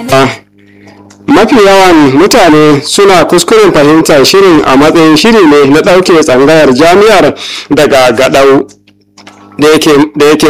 mafi yawan mutane suna kuskuren fahimtar shirin a matsayin shiri ne na ɗauke tsangayar jami'ar daga gadau da yake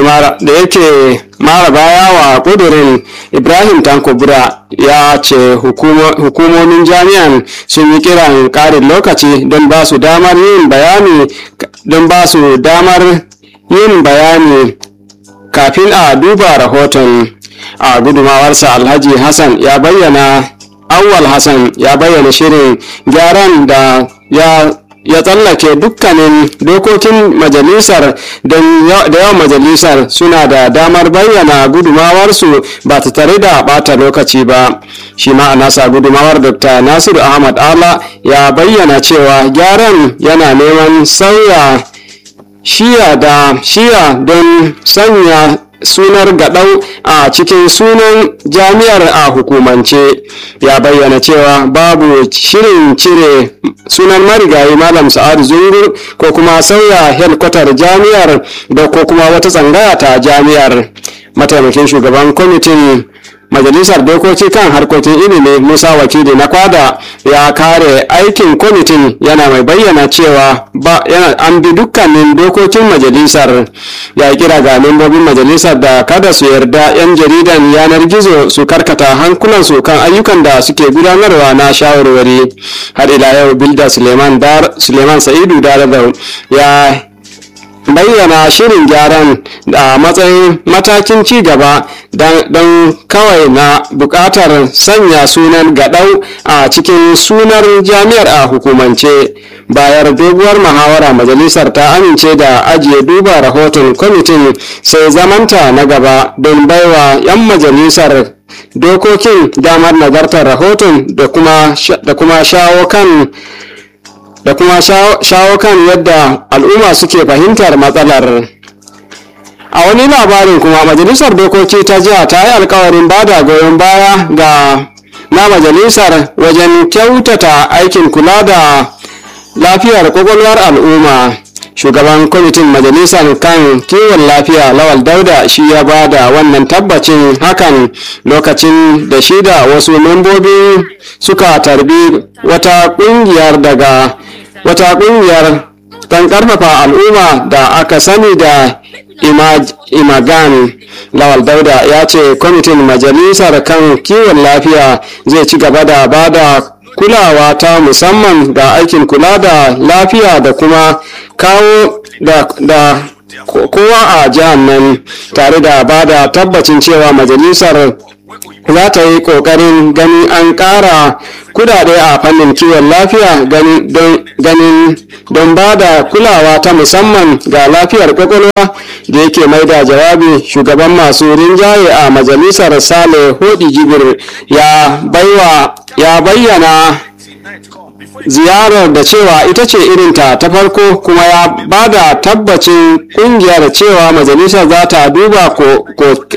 mara baya wa ƙudurin ibrahim tankobura ya ce hukumomin jami'an sun yi kiran ƙarin lokaci don ba su damar yin bayani don ba su damar yin bayani kafin a duba rahoton a gudumawarsa alhaji hassan ya bayyana awwal hassan ya bayyana shirin gyaran da ya ya tsallake dukkanin dokokin majalisar da yawan majalisar suna da damar bayyana gudumawarsu ba ta tare da bata lokaci ba shi ma a nasa gudumawar dr nasiru ahmad ala ya bayyana cewa gyaran yana neman sauya shiya da shiya don sanya sunar gadau a cikin sunan jami'ar a hukumance ya bayyana cewa babu shirin cire sunan marigayi malam sa'adu zungur ko kuma sauya helkwatar jami'ar da ko kuma wata tsangaya ta jami'ar mataimakin shugaban kwamitin majalisar dokoki kan harkokin ilimi musa wakili na kwada ya kare aikin kwamitin yana mai bayyana cewa ba yana an bi dukkanin dokokin majalisar ya kira ga membobin majalisar da kada su yarda 'yan jaridan yanar gizo su karkata hankulansu kan ayyukan da suke gudanarwa na shawarwari har ila yau bilda suleiman, suleiman sa'idu daradau ya bayyana shirin gyaran a matsayin matakin ci gaba don kawai na buƙatar sanya sunan gadau a cikin sunar jami'ar a hukumance bayar doguwar muhawara majalisar ta amince da ajiye duba rahoton kwamitin sai zamanta na gaba don baiwa 'yan majalisar dokokin damar nazartar rahoton da kuma shawo kan da kuma shawo kan yadda al'umma suke fahimtar matsalar a wani labarin kuma majalisar dokoki ta jiha ta yi alkawarin bada goyon baya ga na majalisar wajen kyautata aikin kula da lafiyar kwakwalwar al'umma shugaban kwamitin majalisar kan kiwon lafiya lawal dauda shi ya ba da wannan tabbacin hakan lokacin da shi da wasu membobi suka tarbi wata kungiyar daga wata kungiyar kan karfafa al'umma da aka sani da imagan lawal dauda ya ce kwamitin majalisar kan kiwon lafiya zai ci gaba da ba da kulawa ta musamman ga aikin kula da lafiya da kuma kawo da, da kowa a jihar nan tare da ba da tabbacin cewa majalisar za ta yi ƙoƙarin ganin an ƙara kudade a fannin kiwon lafiya ganin don ba da kulawa ta musamman ga lafiyar kwakwalwa da yake mai da jawabi shugaban masu rinjaye a majalisar sale hodi jibir ya bayyana ziyarar da cewa ita ce irinta ta farko kuma ya ba da tabbacin kungiyar cewa majalisar za ta duba